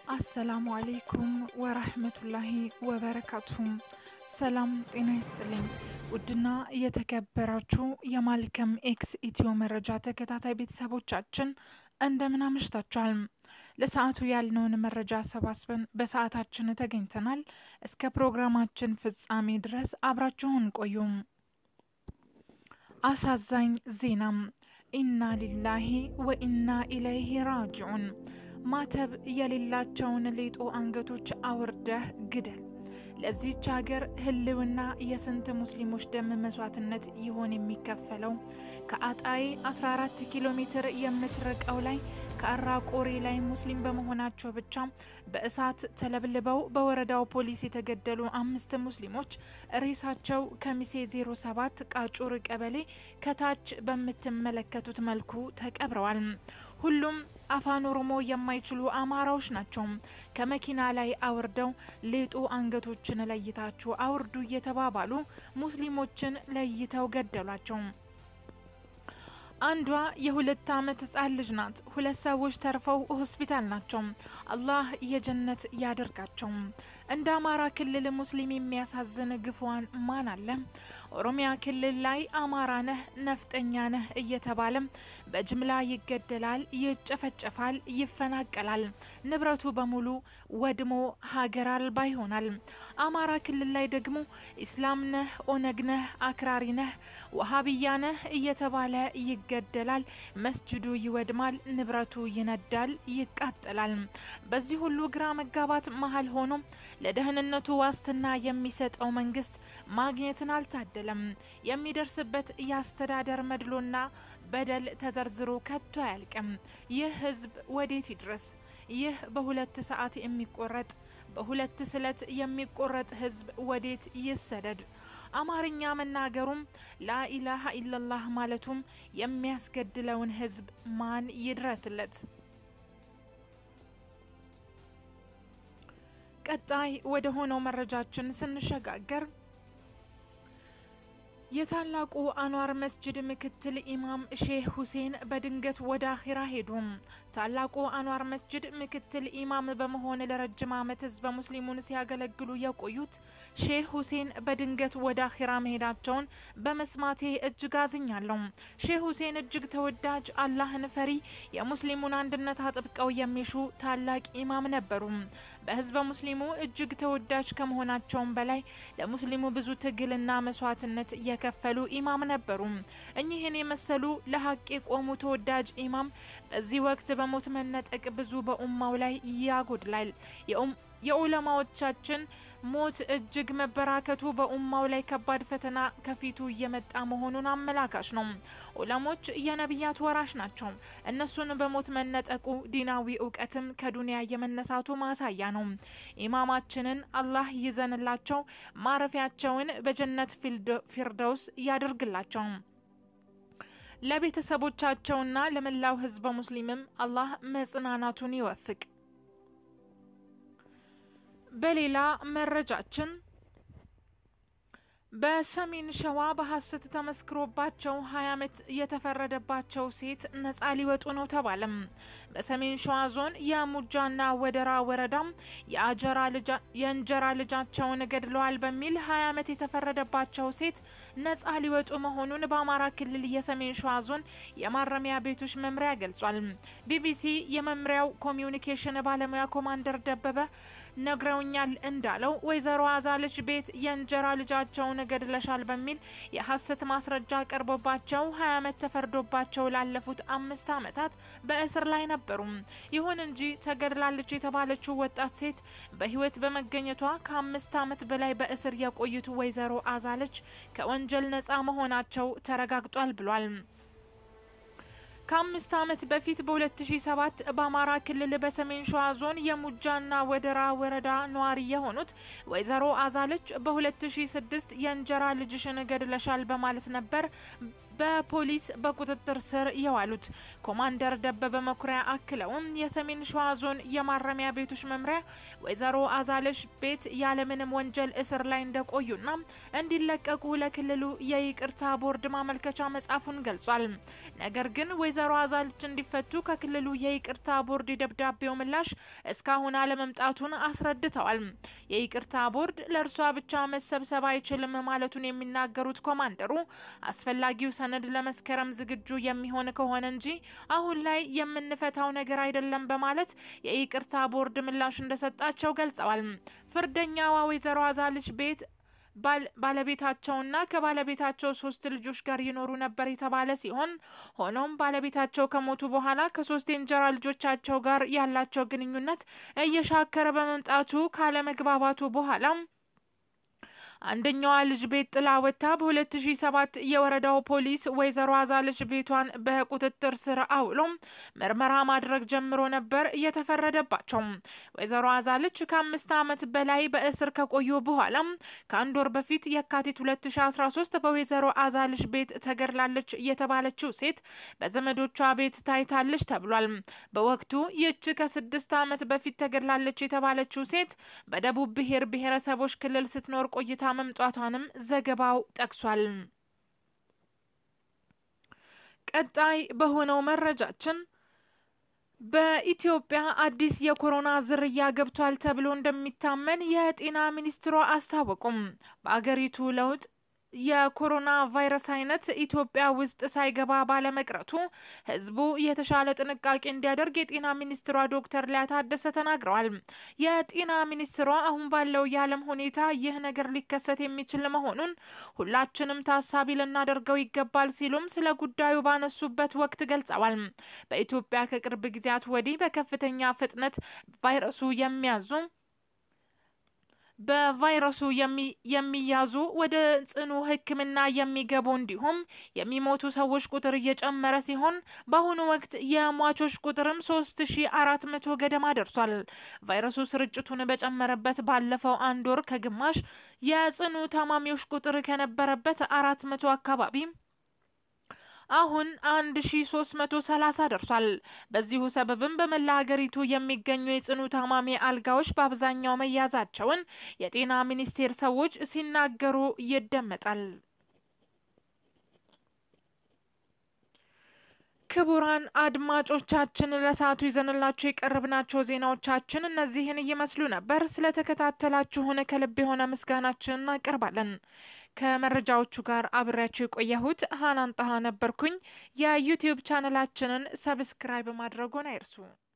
አሰላሙ አሌይኩም ወረህመቱላሂ ወበረካቱም። ሰላም ጤና ይስጥልኝ። ውድና የተከበራችሁ የማልከም ኤክስ ኢትዮ መረጃ ተከታታይ ቤተሰቦቻችን እንደምን አምሽታችኋል? ለሰዓቱ ያልነውን መረጃ አሰባስበን በሰዓታችን ተገኝተናል። እስከ ፕሮግራማችን ፍጻሜ ድረስ አብራችሁን ቆዩም። አሳዛኝ ዜናም ኢና ሊላሂ ወኢና ኢለይሂ ራጅዑን ማተብ የሌላቸውን ሌጦ አንገቶች አውርደህ ግደል። ለዚች ሀገር ህልውና የስንት ሙስሊሞች ደም መስዋዕትነት ይሆን የሚከፈለው? ከአጣዬ 14 ኪሎ ሜትር የምትርቀው ላይ ከአራ ቆሬ ላይ ሙስሊም በመሆናቸው ብቻ በእሳት ተለብልበው በወረዳው ፖሊስ የተገደሉ አምስት ሙስሊሞች ሬሳቸው ከሚሴ 07 ቃጩር ቀበሌ ከታች በምትመለከቱት መልኩ ተቀብረዋል። ሁሉም አፋን ኦሮሞ የማይችሉ አማራዎች ናቸው። ከመኪና ላይ አውርደው ሌጦ አንገቶችን ለይታችሁ አውርዱ እየተባባሉ ሙስሊሞችን ለይተው ገደሏቸው። አንዷ የሁለት ዓመት ህጻን ልጅ ናት። ሁለት ሰዎች ተርፈው ሆስፒታል ናቸው። አላህ የጀነት ያደርጋቸው። እንደ አማራ ክልል ሙስሊም የሚያሳዝን ግፏን ማን አለ? ኦሮሚያ ክልል ላይ አማራ ነህ ነፍጠኛ ነህ እየተባለ በጅምላ ይገደላል፣ ይጨፈጨፋል፣ ይፈናቀላል። ንብረቱ በሙሉ ወድሞ ሀገር አልባ ይሆናል። አማራ ክልል ላይ ደግሞ ኢስላም ነህ፣ ኦነግ ነህ፣ አክራሪ ነህ፣ ወሃብያ ነህ እየተባለ ይገደላል። መስጅዱ ይወድማል፣ ንብረቱ ይነዳል፣ ይቃጠላል። በዚህ ሁሉ ግራ መጋባት መሀል ሆኖ ለደህንነቱ ዋስትና የሚሰጠው መንግስት ማግኘትን አልታደለም። የሚደርስበት የአስተዳደር መድሎና በደል ተዘርዝሮ ከቶ አያልቅም። ይህ ህዝብ ወዴት ይድረስ? ይህ በሁለት ሰዓት የሚቆረጥ በሁለት ስለት የሚቆረጥ ህዝብ ወዴት ይሰደድ? አማርኛ መናገሩም ላኢላሃ ኢለላህ ማለቱም የሚያስገድለውን ህዝብ ማን ይድረስለት? ቀጣይ ወደ ሆነው መረጃችን ስንሸጋገር የታላቁ አንዋር መስጅድ ምክትል ኢማም ሼህ ሁሴን በድንገት ወደ አኺራ ሄዱ። ታላቁ አንዋር መስጅድ ምክትል ኢማም በመሆን ለረጅም ዓመት ህዝበ ሙስሊሙን ሲያገለግሉ የቆዩት ሼህ ሁሴን በድንገት ወደ አኺራ መሄዳቸውን በመስማቴ እጅግ አዝኛለሁ። ሼህ ሁሴን እጅግ ተወዳጅ፣ አላህን ፈሪ፣ የሙስሊሙን አንድነት አጥብቀው የሚሹ ታላቅ ኢማም ነበሩ። በህዝበ ሙስሊሙ እጅግ ተወዳጅ ከመሆናቸውም በላይ ለሙስሊሙ ብዙ ትግልና መስዋዕትነት የከፈሉ ኢማም ነበሩ። እኚህን የመሰሉ ለሀቅ የቆሙ ተወዳጅ ኢማም በዚህ ወቅት በሞት መነጠቅ ብዙ በኡማው ላይ ያጎድላል። የኡለማዎቻችን ሞት እጅግ መበራከቱ በኡማው ላይ ከባድ ፈተና ከፊቱ እየመጣ መሆኑን አመላካች ነው። ኡለሞች የነቢያት ወራሽ ናቸው። እነሱን በሞት መነጠቁ ዲናዊ እውቀትም ከዱንያ የመነሳቱ ማሳያ ነው። ኢማማችንን አላህ ይዘንላቸው፣ ማረፊያቸውን በጀነት ፊርደውስ ያደርግላቸው። ለቤተሰቦቻቸውና ለመላው ህዝበ ሙስሊምም አላህ መጽናናቱን ይወፍቅ። በሌላ መረጃችን በሰሜን ሸዋ በሐሰት ተመስክሮባቸው 20 ዓመት የተፈረደባቸው ሴት ነጻ ሊወጡ ነው ተባለም። በሰሜን ሸዋ ዞን የሙጃና ወደራ ወረዳም የእንጀራ ልጃቸውን ገድለዋል በሚል 20 ዓመት የተፈረደባቸው ሴት ነጻ ሊወጡ መሆኑን በአማራ ክልል የሰሜን ሸዋ ዞን የማረሚያ ቤቶች መምሪያ ገልጿል። ቢቢሲ የመምሪያው ኮሚዩኒኬሽን ባለሙያ ኮማንደር ደበበ ነግረውኛል እንዳለው ወይዘሮ አዛለች ቤት የእንጀራ ልጃቸውን ገድለሻል በሚል የሐሰት ማስረጃ ቀርቦባቸው 20 ዓመት ተፈርዶባቸው ላለፉት አምስት ዓመታት በእስር ላይ ነበሩ። ይሁን እንጂ ተገድላለች የተባለችው ወጣት ሴት በሕይወት በመገኘቷ ከአምስት ዓመት በላይ በእስር የቆዩት ወይዘሮ አዛለች ከወንጀል ነጻ መሆናቸው ተረጋግጧል ብሏል። ከአምስት ዓመት በፊት በ2007 በአማራ ክልል በሰሜን ሸዋ ዞን የሙጃና ወደራ ወረዳ ነዋሪ የሆኑት ወይዘሮ አዛለች በ2006 የእንጀራ ልጅሽን ገድለሻል በማለት ነበር በፖሊስ በቁጥጥር ስር የዋሉት። ኮማንደር ደበበ መኩሪያ አክለውም የሰሜን ሸዋ ዞን የማረሚያ ቤቶች መምሪያ ወይዘሮ አዛለሽ ቤት ያለምንም ወንጀል እስር ላይ እንደቆዩና እንዲለቀቁ ለክልሉ የይቅርታ ቦርድ ማመልከቻ መጻፉን ገልጿል። ነገር ግን ወይዘሮ ወይዘሮ አዛልች እንዲፈቱ ከክልሉ የይቅርታ ቦርድ የደብዳቤው ምላሽ እስካሁን አለመምጣቱን አስረድተዋል። የይቅርታ ቦርድ ለእርሷ ብቻ መሰብሰብ አይችልም ማለቱን የሚናገሩት ኮማንደሩ አስፈላጊው ሰነድ ለመስከረም ዝግጁ የሚሆን ከሆነ እንጂ አሁን ላይ የምንፈታው ነገር አይደለም በማለት የይቅርታ ቦርድ ምላሽ እንደሰጣቸው ገልጸዋል። ፍርደኛዋ ወይዘሮ አዛልች ቤት ባለቤታቸውና ከባለቤታቸው ሶስት ልጆች ጋር ይኖሩ ነበር የተባለ ሲሆን ሆኖም ባለቤታቸው ከሞቱ በኋላ ከሶስት የእንጀራ ልጆቻቸው ጋር ያላቸው ግንኙነት እየሻከረ በመምጣቱ ካለመግባባቱ በኋላ አንደኛዋ ልጅ ቤት ጥላ ወጥታ በ2007 የወረዳው ፖሊስ ወይዘሮ አዛልች ቤቷን በቁጥጥር ስር አውሎ ምርመራ ማድረግ ጀምሮ ነበር እየተፈረደባቸው። ወይዘሮ አዛልች ከአምስት ዓመት በላይ በእስር ከቆዩ በኋላ ከአንድ ወር በፊት የካቲት 2013 በወይዘሮ አዛልች ቤት ተገድላለች የተባለችው ሴት በዘመዶቿ ቤት ታይታለች ተብሏል። በወቅቱ ይህች ከስድስት ዓመት በፊት ተገድላለች የተባለችው ሴት በደቡብ ብሔር ብሔረሰቦች ክልል ስትኖር ቆይታ መምጣቷንም ዘገባው ጠቅሷል። ቀጣይ በሆነው መረጃችን በኢትዮጵያ አዲስ የኮሮና ዝርያ ገብቷል ተብሎ እንደሚታመን የጤና ሚኒስትሯ አስታወቁም። በአገሪቱ ለውጥ የኮሮና ቫይረስ አይነት ኢትዮጵያ ውስጥ ሳይገባ ባለመቅረቱ ሕዝቡ የተሻለ ጥንቃቄ እንዲያደርግ የጤና ሚኒስትሯ ዶክተር ሊያ ታደሰ ተናግረዋል። የጤና ሚኒስትሯ አሁን ባለው የዓለም ሁኔታ ይህ ነገር ሊከሰት የሚችል መሆኑን ሁላችንም ታሳቢ ልናደርገው ይገባል ሲሉም ስለ ጉዳዩ ባነሱበት ወቅት ገልጸዋል። በኢትዮጵያ ከቅርብ ጊዜያት ወዲህ በከፍተኛ ፍጥነት ቫይረሱ የሚያዙ በቫይረሱ የሚያዙ ወደ ጽኑ ሕክምና የሚገቡ እንዲሁም የሚሞቱ ሰዎች ቁጥር እየጨመረ ሲሆን በአሁኑ ወቅት የሟቾች ቁጥርም ሶስት ሺ አራት መቶ ገደማ ደርሷል። ቫይረሱ ስርጭቱን በጨመረበት ባለፈው አንድ ወር ከግማሽ የጽኑ ታማሚዎች ቁጥር ከነበረበት አራት መቶ አካባቢ አሁን 1330 ደርሷል። በዚሁ ሰበብም በመላ ሀገሪቱ የሚገኙ የጽኑ ታማሚ አልጋዎች በአብዛኛው መያዛቸውን የጤና ሚኒስቴር ሰዎች ሲናገሩ ይደመጣል። ክቡራን አድማጮቻችን ለሰዓቱ ይዘንላችሁ የቀረብናቸው ዜናዎቻችን እነዚህን እየመስሉ ነበር። ስለተከታተላችሁን ከልብ የሆነ ምስጋናችን እናቀርባለን። ከመረጃዎቹ ጋር አብሬያችሁ የቆየሁት ሀናን ጣሃ ነበርኩኝ። የዩቲዩብ ቻነላችንን ሰብስክራይብ ማድረጉን አይርሱ።